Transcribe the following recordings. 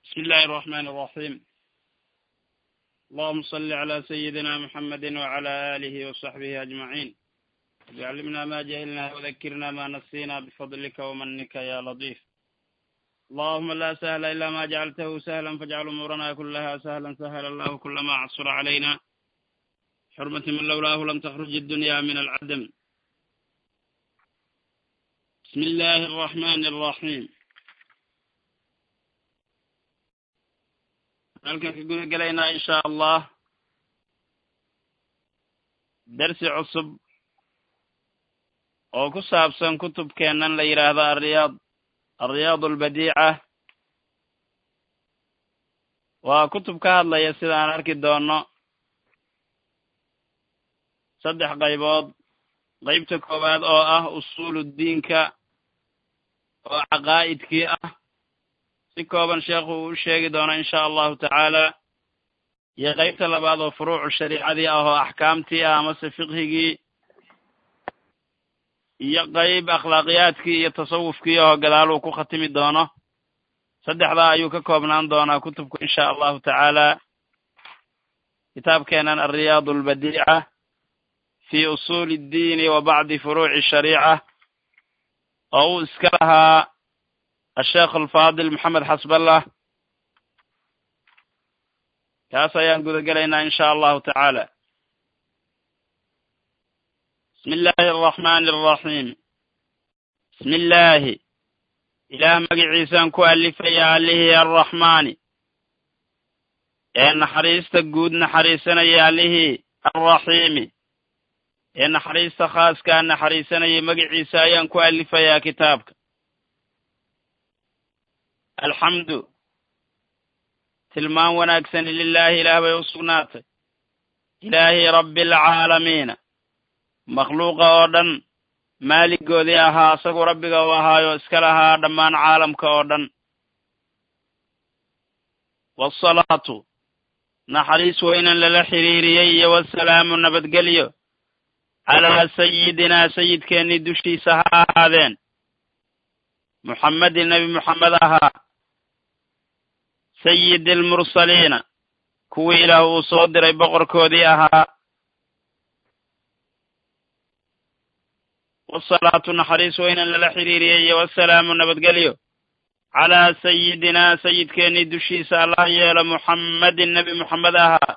بسم الله الرحمن الرحيم اللهم صل على سيدنا محمد وعلى آله وصحبه أجمعين وعلمنا ما جهلنا وذكرنا ما نسينا بفضلك ومنك يا لطيف اللهم لا سهل إلا ما جعلته سهلا فاجعل أمورنا كلها سهلا سهل الله كل ما عصر علينا حرمة من لولاه لم تخرج الدنيا من العدم بسم الله الرحمن الرحيم halkan ka guda gelaynaa insha allah dersi cusub oo ku saabsan kutubkeennan la yidhaahdo alriyaad alriyaad albadiica waa kutub ka hadlaya sida aan arki doono saddex qaybood qaybta koowaad oo ah usuulu diinka oo caqaa'idkii ah si kooban sheekhu uu u sheegi doono insha allahu tacaala iyo qaybta labaad oo furuucu shariicadii ah oo axkaamtii ah amase fiqhigii iyo qayb akhlaaqiyaadkii iyo tasawufkii oo gadaal uu ku khatimi doono saddexdaa ayuu ka koobnaan doonaa kutubku insha allahu tacaala kitaabkeenan alriyaad albadiica fi usuuli اddiini wa bacdi furuuci shariica oo uu iska lahaa asheekh alfaadil maxamed xasballah kaas ayaan guda gelaynaa insha allahu tacaala bismi illaahi araxmani araxiim bismi illaahi ilaah magiciisaan ku alifaya allihii arraxmaani ee naxariista guud naxariisanaya allihii arraxiimi ee naxariista khaaskaa naxariisanayay magiciisa ayaan ku alifayaa kitaabka alxamdu tilmaan wanaagsani lilaahi ilaah bay u sugnaatay ilaahi rabbi alcaalamiina makhluuqa oo dhan maaligoodii ahaa isagu rabbiga u ahaayo iska lahaa dhammaan caalamka oo dhan waasalaatu naxariis weynan lala xiriiriyey iyo wasalaamu nabadgelyo calaa sayidinaa sayidkeennii dushiisa ha ahaadeen muxammedin nebi moxamed ahaa sayidi almursaliina kuwii ilaah uu soo diray boqorkoodii ahaa wasalaatu naxariis weynan lala xiriiriyey iyo wasalaamu nabadgelyo calaa sayidinaa sayidkeennii dushiisa allah yeelo muxammedin nebi moxamed ahaa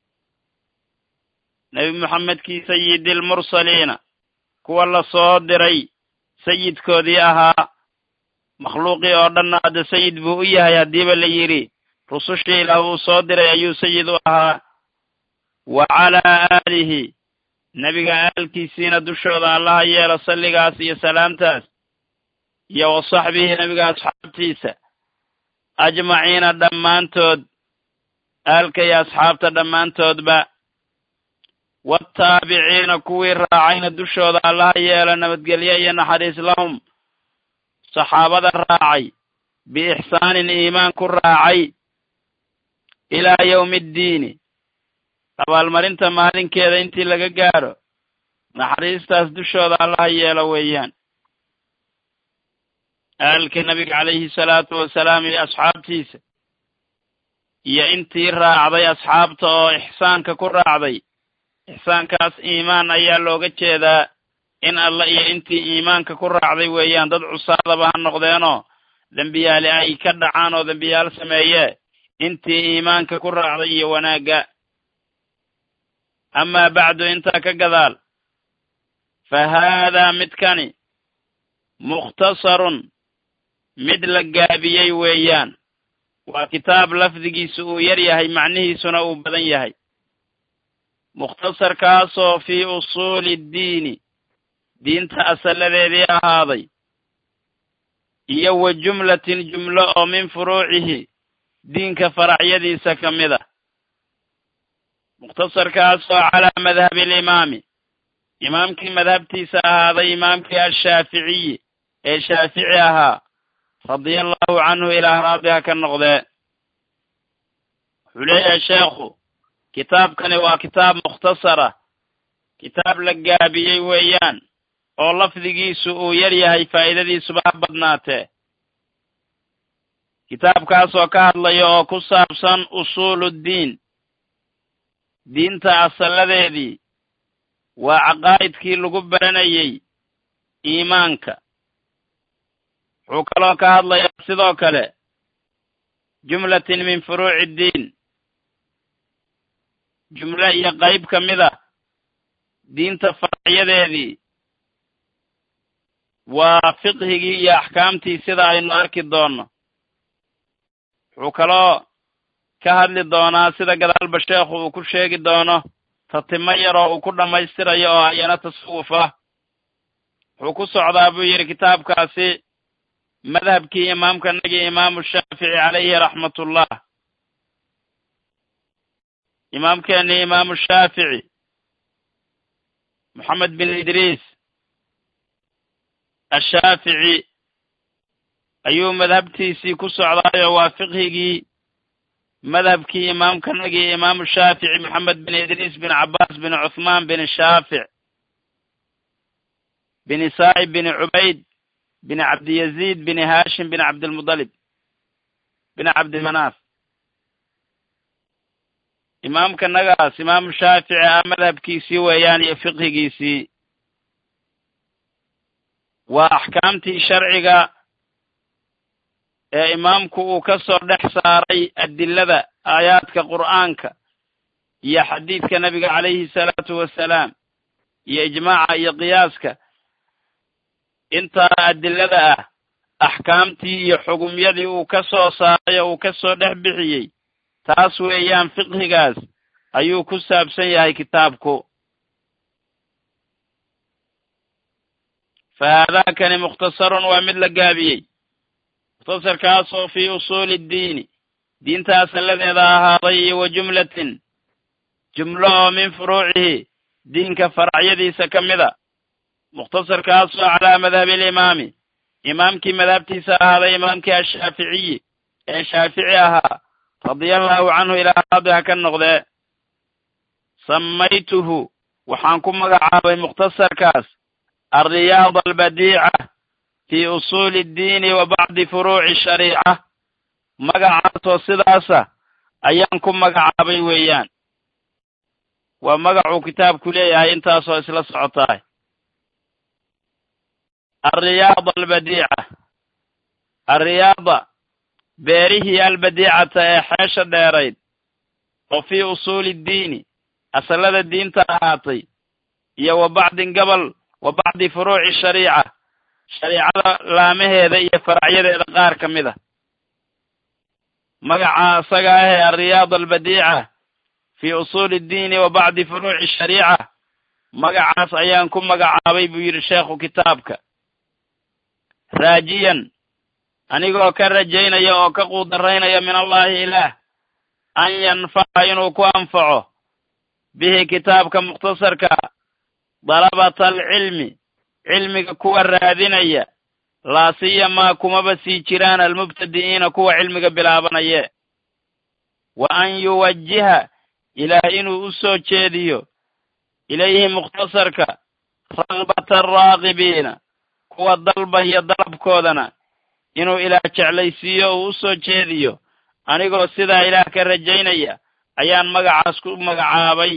nebi moxamedkii sayidi almursaliina kuwa la soo diray sayidkoodii ahaa makhluuqii oo dhanna hadda sayid buu u yahay haddiiba la yidhi rusushii ilaah uu soo diray ayuu sayid u ahaa wa calaa aalihi nebiga aalkiisiina dushooda allaha yeelo salligaas iyo salaamtaas iyo wa saxbihi nebiga asxaabtiisa ajmaciina dhammaantood aalka iyo asxaabta dhammaantoodba waataabiciina kuwii raacayna dushooda allaha yeelo nabadgelyo iyo naxariis lahum saxaabada raacay biixsaanin iimaan ku raacay ilaa yowmi ddiini abaalmarinta maalinkeeda intii laga gaadho naxariistaas dushooda allaha yeelo weeyaan aalka nebiga calayhi salaatu wasalaam iyo asxaabtiisa iyo intii raacday asxaabta oo ixsaanka ku raacday ixsaankaas iimaan ayaa looga jeedaa in alla iyo intii iimaanka ku raacday weeyaan dad cusaadaba ha noqdeenoo dembiyaale ay ka dhacaan oo dembiyaal sameeye intii iimaanka ku raacday iyo wanaagga amaa bacdu intaa ka gadaal fa haadaa midkani mukhtasarun mid la gaabiyey weeyaan waa kitaab lafdigiisu uu yar yahay macnihiisuna uu badan yahay mukhtasarkaasoo fii usuuli ddiini diinta asalladeedii ahaaday iyo wa jumlatin jumlo oo min furuucihi diinka faracyadiisa ka mid a mukhtasarkaasoo calaa madhabi alimaami imaamkii madhabtiisa ahaaday imaamkii ashaaficiyi ee shaafici ahaa radia allahu canhu ilaah raadiha ka noqdee wuxuu leeyahay sheekhu kitaabkani waa kitaab mukhtasara kitaab la gaabiyey weeyaan oo lafdigiisu uu yar yahay faa'iidadiisuba ha badnaatee kitaabkaasoo ka hadlaya oo ku saabsan usuuluddiin diinta asalladeedii waa caqaa'idkii lagu baranayey iimaanka wuxuu kaloo ka hadlayaa sidoo kale jumlatin min furuuci iddiin jumlo iyo qayb ka mid a diinta faracyadeedii waa fiqhigii iyo axkaamtii sida aynu arki doonno wuxuu kaloo ka hadli doonaa sida gadaalba sheekhu uu ku sheegi doono tatimo yaroo uu ku dhammaystirayo oo ayana tasawuf ah wuxuu ku socdaa buu yidhi kitaabkaasi madhabkii imaamkanagii imaamu shaafici calayhi raxmatullah imaamkeennii imaamu shaafici moxamed bin idriis ashaafici ayuu madhabtiisii ku socdaayo waa fiqhigii madhabkii imaamkanagii imaamu shaafici moxamed bin idriis bin cabbaas bin cuthmaan bin shaafic bin saa'ib bin cubayd bin cabdiyaziid bin haashim bin cabdilmudalib bin cabdimanaaf imaamkanagaas imaamu shaafici ah madhabkiisii weeyaan iyo fiqhigiisii waa axkaamtii sharciga ee imaamku uu ka soo dhex saaray adilada aayaadka qur'aanka iyo xadiidka nebiga calayhi salaatu wasalaam iyo ijmaaca iyo qiyaaska intaa adilada ah axkaamtii iyo xugumyadii uu ka soo saaray oo uu ka soo dhex bixiyey taas weeyaan fiqhigaas ayuu ku saabsan yahay kitaabku fa haadaakani mukhtasarun waa mid la gaabiyey mukhtasarkaasoo fii usuuli ddiini diinta asalladeeda ahaaday iyo wa jumlatin jumlo oo min furuucihi diinka faracyadiisa ka mida mukhtasarkaasoo calaa madhabi alimaami imaamkii madhabtiisa ahaaday imaamkii ashaaficiyi ee shaafici ahaa radia allahu canhu ilaa raadi ha ka noqdee samaytuhu waxaan ku magacaabay mukhtasarkaas alriyaada albadiica fii usuuli iddiini wa bacdi furuuci shariica magacaasoo sidaasa ayaan ku magacaabay weeyaan waa magacuu kitaabku leeyahay intaasoo isla socotaay alriyaada albadiica alriyaada beerihii albadiicata ee xeesha dheerayd oo fii usuuli iddiini asallada diinta ahaatay iyo wa bacdin gobol wa bacdi furuuci shariica shariicada laamaheeda iyo faracyadeeda qaar ka mid a magaca isaga ahee alriyaada albadiica fii usuuli iddiini wa bacdi furuuci shariica magacaas ayaan ku magacaabay buu yidhi sheekhu kitaabka raajiyan anigoo ka rajaynaya oo ka quudaraynaya min allahi ilaah an yanfaca inuu ku anfaco bihi kitaabka mukhtasarka dalabata alcilmi cilmiga kuwa raadinaya laa siyamaa kumaba sii jiraan almubtadi'iina kuwa cilmiga bilaabanaya wa an yuwajiha ilaah inuu u soo jeediyo ilayhi mukhtasarka ragbata araaqibiina kuwa dalbaya dalabkoodana inuu ilaah jeclaysiiyo uu u soo jeediyo anigoo sidaa ilaah ka rajaynaya ayaan magacaas ku magacaabay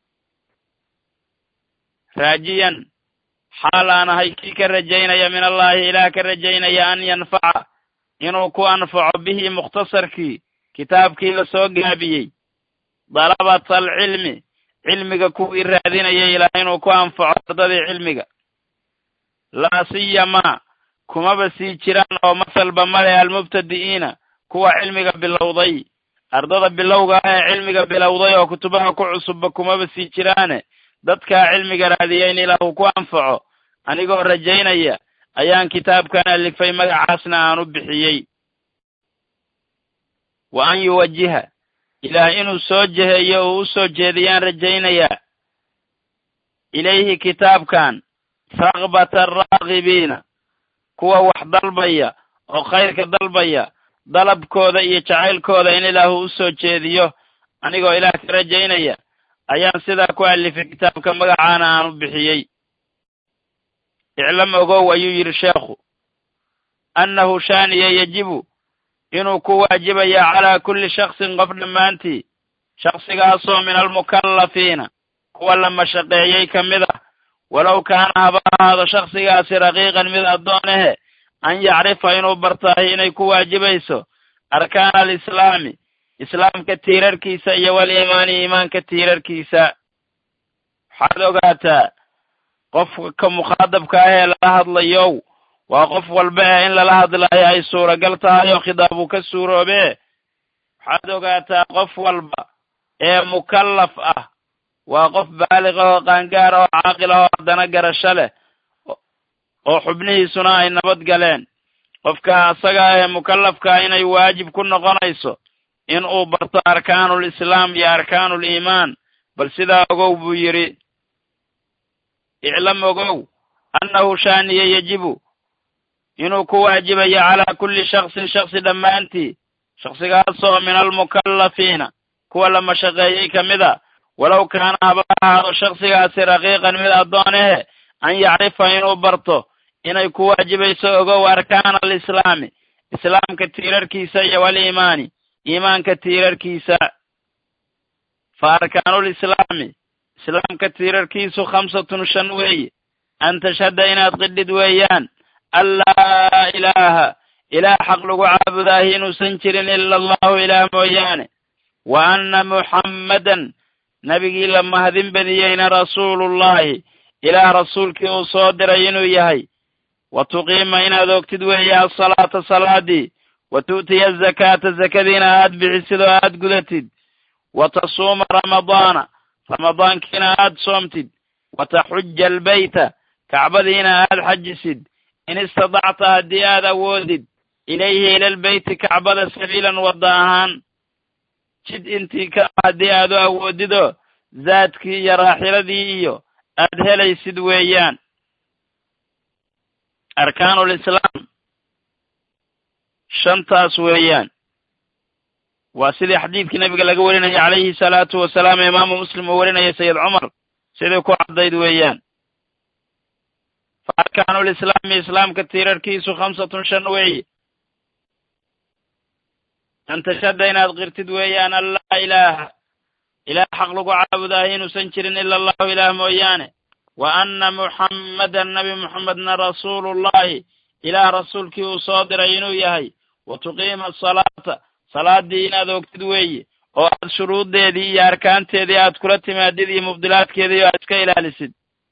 raajiyan xaal aan ahay kii ka rajaynaya min allahi ilaah ka rajaynaya an yanfaca inuu ku anfaco bihi mukhtasarkii kitaabkii la soo gaabiyey dalabata alcilmi cilmiga kuwii raadinayay ilaah inuu ku anfaco ardadii cilmiga laa siyamaa kumaba sii jiraan oo masalba male almubtadi'iina kuwa cilmiga bilowday ardada bilowga ah ee cilmiga bilowday oo kutubaha ku cusubba kumaba sii jiraane dadkaa cilmiga raadiya in ilaah uu ku anfaco anigoo rajaynaya ayaan kitaabkan alifay magacaasna aan u bixiyey wa an yuwajiha ilaah inuu soo jeheeyo uu u soo jeediyaan rajaynayaa ilayhi kitaabkan ragbata araagibiina kuwa wax dalbaya oo khayrka dalbaya dalabkooda iyo jacaylkooda in ilaahu u soo jeediyo anigoo ilaah ka rajaynaya ayaan sidaa ku alifay kitaabka magacaana aan u bixiyey iclam ogow ayuu yidhi sheekhu annahu shaaniya yejibu inuu ku waajibaya calaa kulli shaksin qof dhammaantii shaksigaasoo min almukallafiina kuwa la mashaqeeyey ka mid ah walow kaana haba ahaado shaksigaasi raqiiqan mid addoonahe an yacrifa inuu bartaahi inay ku waajibayso arkaana alislaami islaamka tiirarkiisa iyo waliimaani iimaanka tiirarkiisa waxaad ogaataa qofka mukhaadabka ah ee lala hadlayow waa qof walba ee in lala hadlaayo ay suuragal tahay oo khidaab uu ka suuroobee waxaad ogaataa qof walba ee mukallaf ah waa qof baaliq ah oo qaangaar ah oo caaqil ah oo haddana garasho leh oo xubnihiisuna ay nabad galeen qofka asaga ah ee mukallafkaa inay waajib ku noqonayso in uu barto arkaanul islaam iyo arkaanul iimaan bal sidaa ogow buu yidhi iclam ogow annahu shaaniye yejibu inuu ku waajibayo calaa kulli shaksin shaksi dhammaantii shaksigaasoo min almukallafiina kuwa la mashaqeeyey ka mid a walow kaana haba ahaado shaksigaasi raqiiqan mid addoonahe an yacrifa inuu barto inay ku waajibayso ogow arkaana alislaami islaamka tiirarkiisa iyo waliimaani iimaanka tiirarkiisa fa arkaanulislaami islaamka tiirarkiisu khamsatun shan weeye an tashhada inaad qidhid weeyaan an laa ilaaha ilaah xaq lagu caabudaahi inuusan jirin ila allahu ilaah mooyaane wa anna muxammadan nebigii la mahadin badiyeyna rasuulullahi ilaah rasuulkii uu soo diray inuu yahay wa tuqiima inaad ogtid weeye asalaata salaadii wa tu'tiya azakaata zakadiina aad bixisid oo aad gudatid wa tasuuma ramadaana ramadaankiina aad soomtid wa taxuja albeyta kacbadiina aad xajisid in istadacta haddii aad awoodid ilayhi ilalbeyti kacbada sabiilan wadda ahaan jid intii ka haddii aad u awoodidoo zaadkii iyo raaxiladii iyo aad helaysid weeyaan arkaanulislaam shantaas weeyaan waa sidii xadiidkii nabiga laga warinayay calayhi salaatu wasalaam ee imaamu muslim uu warinayay sayid cumar sidii ku caddayd weeyaan fa arkaanulislaami islaamka tiirarkiisu khamsatun shan weeye an tashhada inaad qirtid weeyaan an laa ilaaha ilaah xaq lagu caabudaahi inuusan jirin ila allahu ilaah mooyaane wa anna muxammadan nabi muxamedna rasuulullahi ilaah rasuulkii uu soo diray inuu yahay wa tuqiima asalaata salaadii inaad ogtid weeye oo aad shuruuddeedii iyo arkaanteedii aad kula timaadid iyo mubdilaadkeedii oo aad iska ilaalisid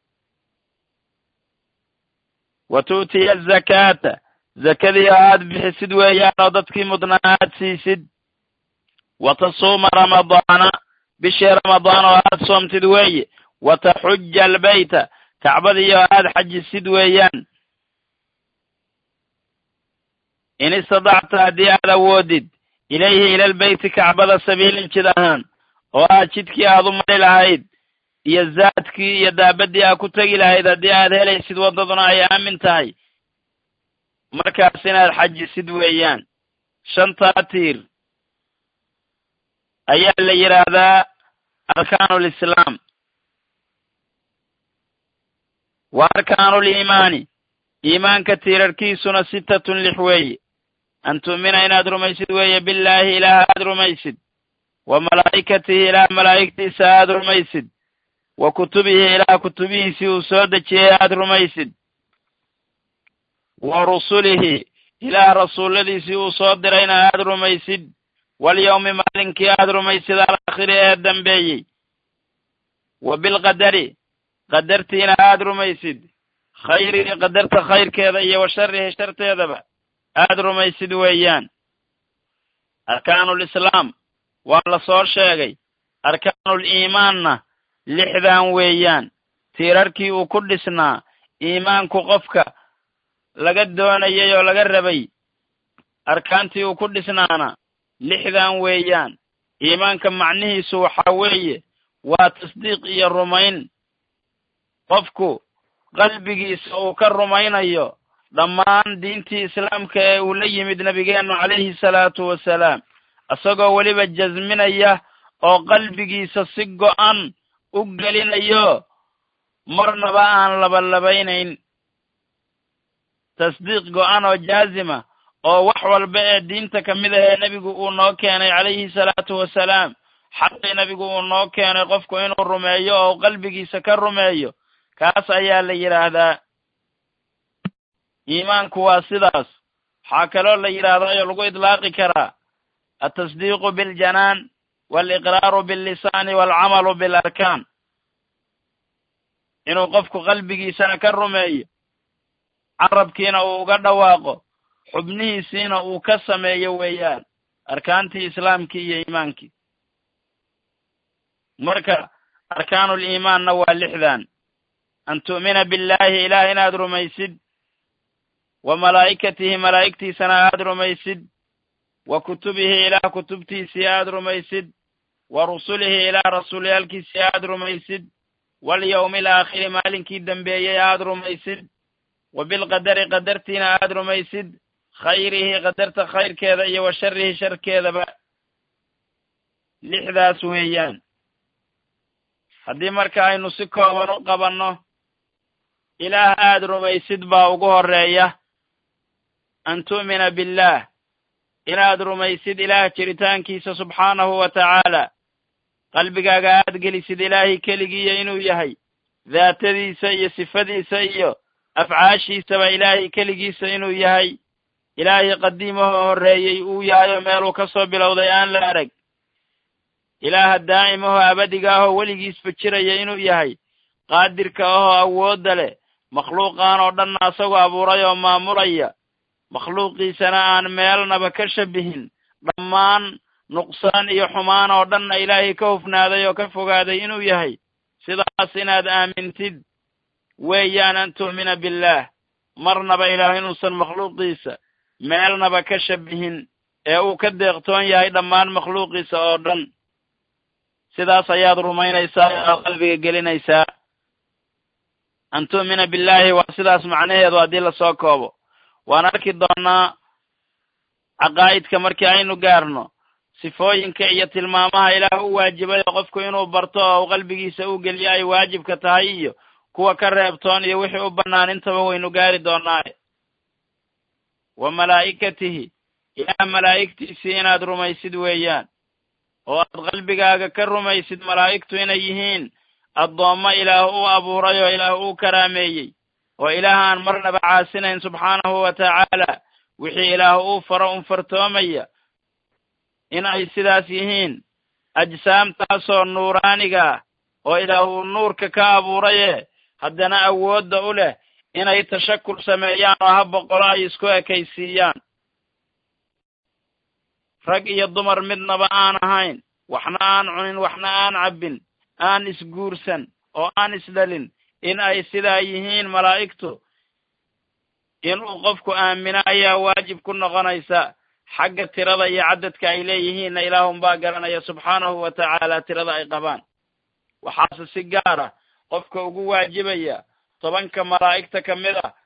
wa tu'tiya azakaata zakadii oo aad bixisid weeyaan oo dadkii mudnaa aad siisid wa tasuuma ramadaana bishii ramadaan oo aad soomtid weeye wa taxuja albeyta kacbadii oo aad xajisid weeyaan in istadacta haddii aad awoodid ilayhi ilalbeyti kacbada sabiilin jid ahaan oo aad jidkii aad u mari lahayd iyo zaadkii iyo daabadii aad ku tegi lahayd haddii aad helaysid waddaduna ay aamin tahay markaas inaad xajisid weeyaan shantaa tiir ayaa la yidhaahdaa arkaanulislaam wa arkaanuliimaani iimaanka tiirarkiisuna sittatun lix weeye an tu'mina inaad rumaysid weeye billaahi ilaah aad rumaysid wa malaa'ikatihi ilaah malaa'igtiisa aad rumaysid wa kutubihi ilaah kutubihiisii uu soo dejiyey aad rumaysid wa rusulihi ilaah rasuulladiisii uu soo dirayna aad rumaysid walyawmi maalinkii aad rumaysid alaakhiri ee dambeeyey wa bilqadari qadartiina aad rumaysid khayrihi qadarta khayrkeeda iyo wa sharihi sharteedaba aad rumaysid weeyaan arkaanulislaam waa la soo sheegay arkaanuliimaanna lixdan weeyaan tiirarkii uu ku dhisnaa iimaanku qofka laga doonayay oo laga rabay arkaantii uu ku dhisnaana lixdan weeyaan iimaanka macnihiisu waxaa weeye waa tasdiiq iyo rumayn qofku qalbigiisa uu ka rumaynayo dhammaan diintii islaamka ee uu la yimid nebigeennu calayhi salaatu wasalaam isagoo weliba jasminaya oo qalbigiisa si go'an u gelinayo marnaba aan labalabaynayn tasdiiq go'an oo jaazima oo wax walba ee diinta ka mid ahee nebigu uu noo keenay calayhi salaatu wasalaam xaqii nebigu uu noo keenay qofku inuu rumeeyo oo qalbigiisa ka rumeeyo kaas ayaa la yidhaahdaa iimaanku waa sidaas waxaa kaloo la yidhaahdaa oo lagu idlaaqi karaa altasdiiqu biljanaan waaliqraaru billisaani waalcamalu bilarkaan inuu qofku qalbigiisana ka rumeeyo carabkiina uu uga dhawaaqo xubnihiisiina uu ka sameeyo weeyaan arkaantii islaamkii iyo iimaankii marka arkaanul iimaanna waa lixdan an tu'mina billaahi ilaah inaad rumaysid wa malaa'ikatihi malaa'igtiisana aad rumaysid wa kutubihi ilaah kutubtiisii aad rumaysid wa rusulihi ilaah rasuulyaalkiisii aad rumaysid walyawmi alaakhiri maalinkii dembeeyey aad rumaysid wa bilqadari qadartiina aad rumaysid khayrihi qadarta khayrkeeda iyo wa sharihi sharkeedaba lixdaas weeyaan haddii marka aynu si kooban u qabanno ilaah aad rumaysid baa ugu horreeya an tu'mina billaah inaad rumaysid ilaah jiritaankiisa subxaanahu wa tacaala qalbigaaga aad gelisid ilaahay keligiiya inuu yahay daatadiisa iyo sifadiisa iyo afcaashiisaba ilaahay keligiisa inuu yahay ilaahay qadiimahoo horreeyey uu yahayo meeluu ka soo bilowday aan la arag ilaaha daa'imahoo abadiga ahoo weligiisba jiraya inuu yahay qaadirka ahoo awoodda leh makhluuqaan oo dhanna asagoo abuuray oo maamulaya makhluuqiisana aan meelnaba ka shabihin dhammaan nuqsaan iyo xumaan oo dhanna ilaahay ka hufnaaday oo ka fogaaday inuu yahay sidaas inaad aamintid weeyaan an tu'mina billaah marnaba ilaah inuusan makhluuqiisa meelnaba ka shabihin ee uu ka deeqtoon yahay dhammaan makhluuqiisa oo dhan sidaas ayaad rumaynaysaa aad qalbiga gelinaysaa an tu'mina billaahi waa sidaas macnaheedu haddii lasoo koobo waan arki doonnaa caqaa'idka markii aynu gaarno sifooyinka iyo tilmaamaha ilaah u waajibay oo qofku inuu barto oo u qalbigiisa u geliyo ay waajibka tahay iyo kuwa ka reebtoon iyo wixii u bannaan intaba waynu gaari doonnaaye wa malaa'ikatihi ilaah malaa'igtiisii inaad rumaysid weeyaan oo aad qalbigaaga ka rumaysid malaa'igtu inay yihiin addoommo ilaah u abuuray oo ilaah uu karaameeyey oo ilaah aan marnaba caasinayn subxaanahu wa tacaala wixii ilaah uu faro un fartoomaya in ay sidaas yihiin ajsaamtaasoo nuuraaniga ah oo ilaah uu nuurka ka abuuraye haddana awoodda u leh inay tashakul sameeyaan oo ha boqolo ay isku ekaysiiyaan rag iyo dumar midnaba aan ahayn waxna aan cunin waxna aan cabbin aan isguursan oo aan isdhalin in ay sidaa yihiin malaa'igtu inuu qofku aamino ayaa waajib ku noqonaysa xagga tirada iyo caddadka ay leeyihiinna ilaahunbaa garanaya subxaanahu wa tacaala tirada ay qabaan waxaase si gaar ah qofka ugu waajibaya tobanka malaa'igta ka mid ah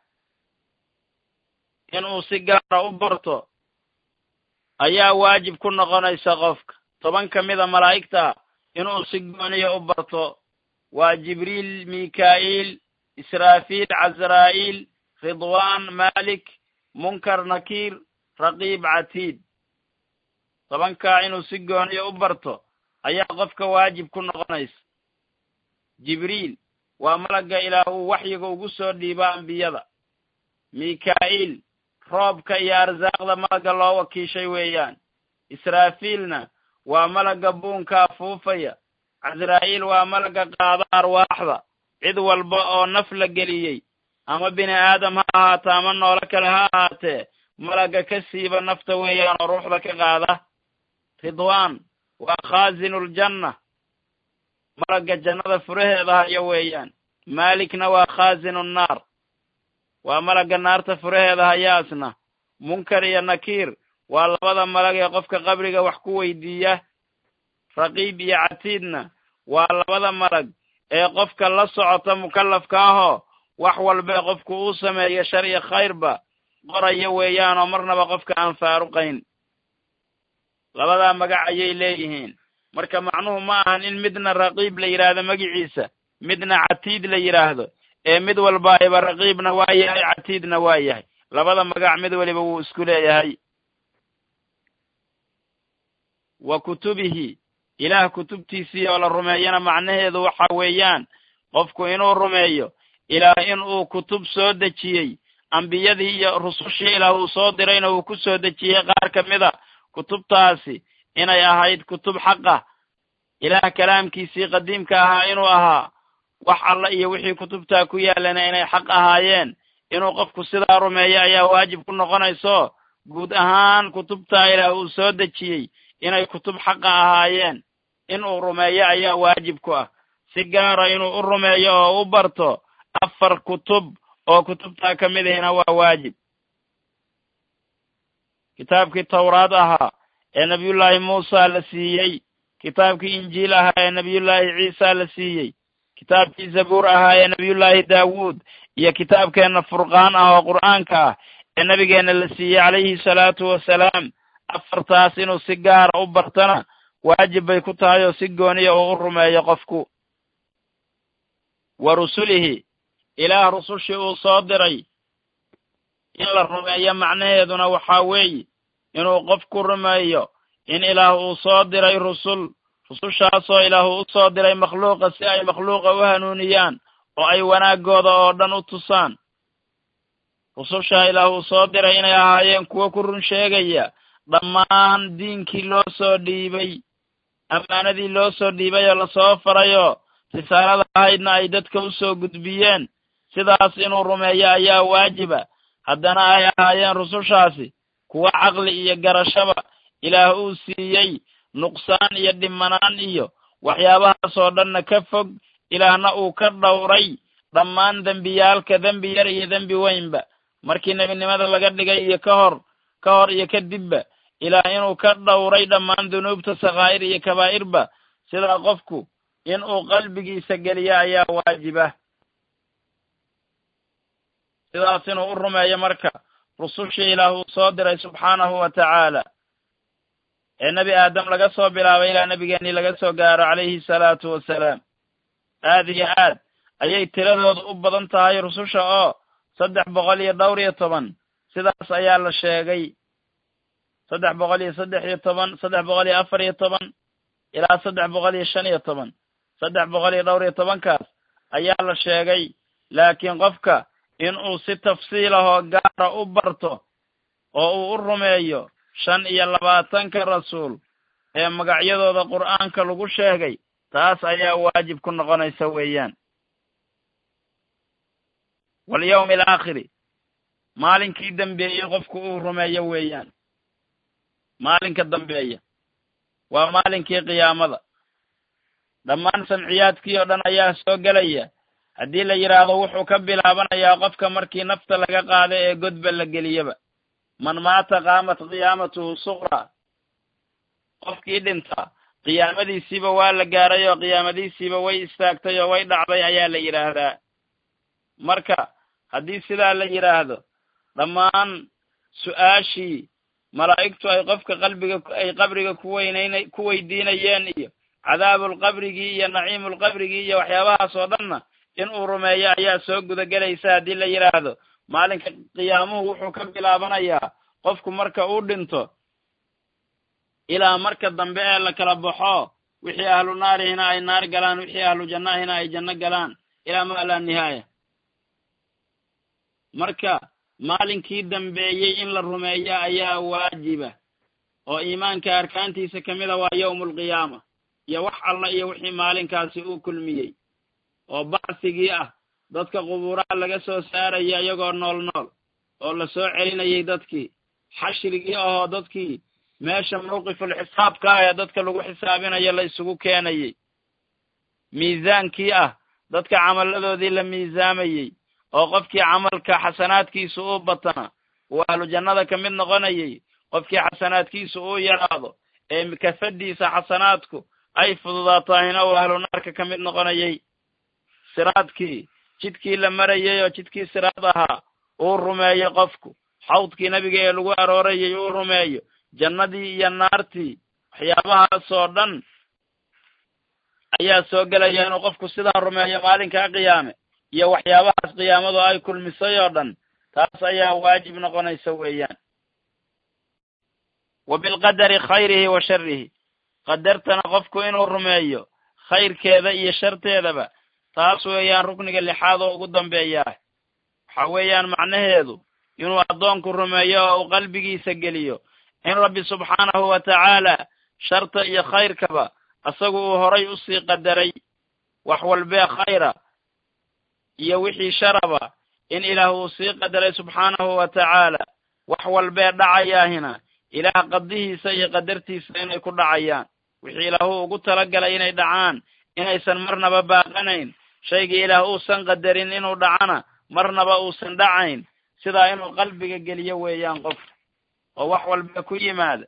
inuu si gaara u barto ayaa waajib ku noqonaysa qofka toban ka mida malaa'igta inuu si gooniya u barto waa jibriil mikaa'iil israafiil casraa'iil ridwaan malik munkar nakiir raqiib catiid tobankaa inuu si gooniya u barto ayaa qofka waajib ku noqonaysa jibriil waa malagga ilaah uu waxyiga ugu soo dhiibo ambiyada mikaa'iil roobka iyo arsaaqda malagga loo wakiishay weeyaan israafiilna waa malagga buunka afuufaya casraa'iil waa malagga qaada arwaaxda cid walba oo naf la geliyey ama bini aadam ha ahaato ama noolo kale ha ahaatee malagga ka siiba nafta weeyaan oo ruuxda ka qaada ridwaan waa khaazinuljanna malagga jannada furaheeda haya weeyaan maalikna waa khaazinunnaar waa malagga naarta furaheeda hayaasna munkar iyo nakiir waa labada malag ee qofka qabriga wax ku weydiiya raqiib iyo catiidna waa labada malag ee qofka la socota mukallafka ahoo wax walbee qofku uu sameeyo shar iyo khayrba qoraya weeyaan oo marnaba qofka aan faaruqayn labadaa magac ayay leeyihiin marka macnuhu ma ahan in midna raqiib la yidhaahdo magiciisa midna catiid la yidhaahdo ee mid walba ayba raqiibna waa yahay catiidna waa yahay labada magac mid weliba wuu isku leeyahay wa kutubihi ilaah kutubtiisii oo la rumeeyana macnaheedu waxa weeyaan qofku inuu rumeeyo ilaah in uu kutub soo dejiyey ambiyadii iyo rusushii ilaah uu soo dirayna uu ku soo dejiyey qaar ka mid a kutubtaasi inay ahayd kutub xaqah ilaah kalaamkiisii qadiimka ahaa inuu ahaa wax alla iyo wixii kutubtaa ku yaalana inay xaq ahaayeen inuu qofku sidaa rumeeyo ayaa waajib ku noqonayso guud ahaan kutubtaa ilaah uu soo dejiyey inay kutub xaqa ahaayeen inuu rumeeyo ayaa waajib ku ah si gaara inuu u rumeeyo oo u barto afar kutub oo kutubtaa ka mid ahina waa waajib kitaabkii tawraad ahaa ee nebiyullaahi muusa la siiyey kitaabkii injiil ahaa ee nebiyullaahi ciisa la siiyey kitaabkii zabuur ahaa ee nebiyullaahi daawuud iyo kitaabkeenna furqaan ah oo qur'aanka ah ee nebigeenna la siiyey calayhi salaatu wasalaam afartaas inuu si gaara u bartana waajib bay ku tahay oo si gooniya uu u rumeeyo qofku wa rusulihi ilaah rusushii uu soo diray in la rumeeyo macnaheeduna waxaa weeye inuu qofku rumeeyo in ilaah uu soo diray rusul rusushaasoo ilaah uu u soo diray makhluuqa si ay makhluuqa u hanuuniyaan oo ay wanaaggooda oo dhan u tusaan rusushaa ilaah uu soo diray inay ahaayeen kuwo ku run sheegaya dhammaan diinkii loo soo dhiibay ammaanadii loo soo dhiibay oo lasoo farayoo risaalada ahaydna ay dadka u soo gudbiyeen sidaas inuu rumeeyo ayaa waajiba haddana ay ahaayeen rusushaasi kuwo caqli iyo garashaba ilaah uu siiyey nuqsaan iyo dhimanaan iyo waxyaabahaasoo dhanna ka fog ilaahna uu ka dhowray dhammaan dembiyaalka dembi yar iyo dembi weynba markii nebinimada laga dhigay iyo ka hor ka hor iyo kadibba ilaah inuu ka dhowray dhammaan dunuubta sakhaa'ir iyo kabaa'irba sidaa qofku in uu qalbigiisa geliyo ayaa waajiba sidaas inuu u rumeeyo marka rusushii ilaah uu soo diray subxaanahu wa tacaala ee nebi aadam laga soo bilaabay ilaa nebigeennii laga soo gaaro calayhi salaatu wasalaam aad iyo aad ayay tiradooda u badan tahay rususha oo saddex boqol iyo dhowr iyo toban sidaas ayaa la sheegay saddex boqol iyo saddex iyo toban saddex boqol iyo afar iyo toban ilaa saddex boqol iyo shan iyo toban saddex boqol iyo dhowr iyo tobankaas ayaa la sheegay laakiin qofka in uu si tafsiilahoo gaara u barto oo uu u rumeeyo shan iyo labaatanka rasuul ee magacyadooda qur'aanka lagu sheegay taas ayaa waajib ku noqonaysa weeyaan walyawmi alaakhiri maalinkii dambeeyey qofku uu rumeeyo weeyaan maalinka dambeeya waa maalinkii qiyaamada dhammaan samciyaadkii oo dhan ayaa soo gelaya haddii la yidhaahdo wuxuu ka bilaabanayaa qofka markii nafta laga qaado ee godba la geliyaba man maata qaamat qiyaamatuhu suqra qofkii dhinta qiyaamadiisiiba waa la gaaray oo qiyaamadiisiiba way istaagtay oo way dhacday ayaa la yidhaahdaa marka haddii sidaa la yidhaahdo dhammaan su-aashii malaa'igtu ay qofka qalbiga ay qabriga ku weynaynay ku weydiinayeen iyo cadaabulqabrigii iyo naciimulqabrigii iyo waxyaabahaas oo dhanna in uu rumeeyo ayaa soo gudagelaysa haddii la yidhaahdo maalinka qiyaamuhu wuxuu ka bilaabanayaa qofku marka uu dhinto ilaa marka dambe ee la kala baxo wixii ahlu naarihina ay naar galaan wixii ahlu jannahina ay janno galaan ilaa maa laa nihaaya marka maalinkii dambeeyey in la rumeeyo ayaa waajiba oo iimaanka arkaantiisa ka mida waa yawmulqiyaama iyo wax alla iyo wixii maalinkaasi uu kulmiyey oo bacsigii ah dadka qubuuraha laga soo saaraya iyagoo nool nool oo la soo celinayay dadkii xashrigii ahoo dadkii meesha mawqiful xisaabka ah ee dadka lagu xisaabinayo la isugu keenayey miisaankii ah dadka camalladoodii la miisaamayey oo qofkii camalka xasanaadkiisu uu batana uu ahlu jannada ka mid noqonayay qofkii xasanaadkiisu uu yaraado ee kafadiisa xasanaadku ay fududaatahina uu ahlu naarka ka mid noqonayay siraadkii jidkii la marayay oo jidkii siraad ahaa uu rumeeyo qofku xawdkii nebiga ee lagu aroorayay uu rumeeyo jannadii iyo naartii waxyaabahaasoo dhan ayaa soo gelaya inuu qofku sidaa rumeeyo maalinkaa qiyaame iyo waxyaabahaas qiyaamadu ay kulmisay oo dhan taas ayaa waajib noqonaysa weeyaan wa bilqadari khayrihi wa sharihi qadartana qofku inuu rumeeyo khayrkeeda iyo sharteedaba taas weeyaan rukniga lixaad oo ugu dambeeyaah waxa weeyaan macnaheedu inuu addoonku rumeeyo oo uu qalbigiisa geliyo in rabbi subxaanahu wa tacaala sharta iyo khayrkaba asagu uu horay usii qadaray wax walbee khayra iyo wixii sharaba in ilaah uu sii qadaray subxaanahu wa tacaala wax walbee dhacayaahina ilaah qadihiisa iyo qadartiisa inay ku dhacayaan wixii ilaahu ugu talagalay inay dhacaan inaysan marnaba baaqanayn shaygii ilaah uusan qadarin inuu dhacana marnaba uusan dhacayn sidaa inuu qalbiga geliyo weeyaan qof oo wax walba ku yimaada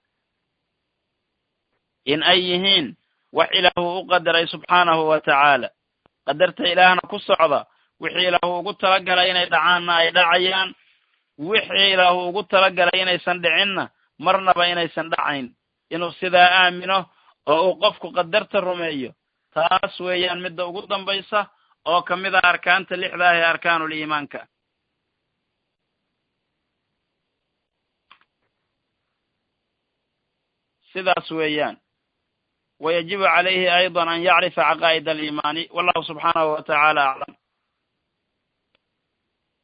in ay yihiin wax ilaahu u qadaray subxaanahu wa tacaala qadarta ilaahna ku socda wixii ilaahu ugu talagalay inay dhacaanna ay dhacayaan wixii ilaahu ugu talagalay inaysan dhicinna marnaba inaysan dhacayn inuu sidaa aamino oo uu qofku qadarta rumeeyo taas weeyaan midda ugu dambaysa oo ka mid a arkaanta lixda ah ee arkaanul iimaanka sidaas weeyaan wayajibu calayhi ayضa an yacrifa caqaa'id aliimaani wallahu subxaanahu wa tacaala aclam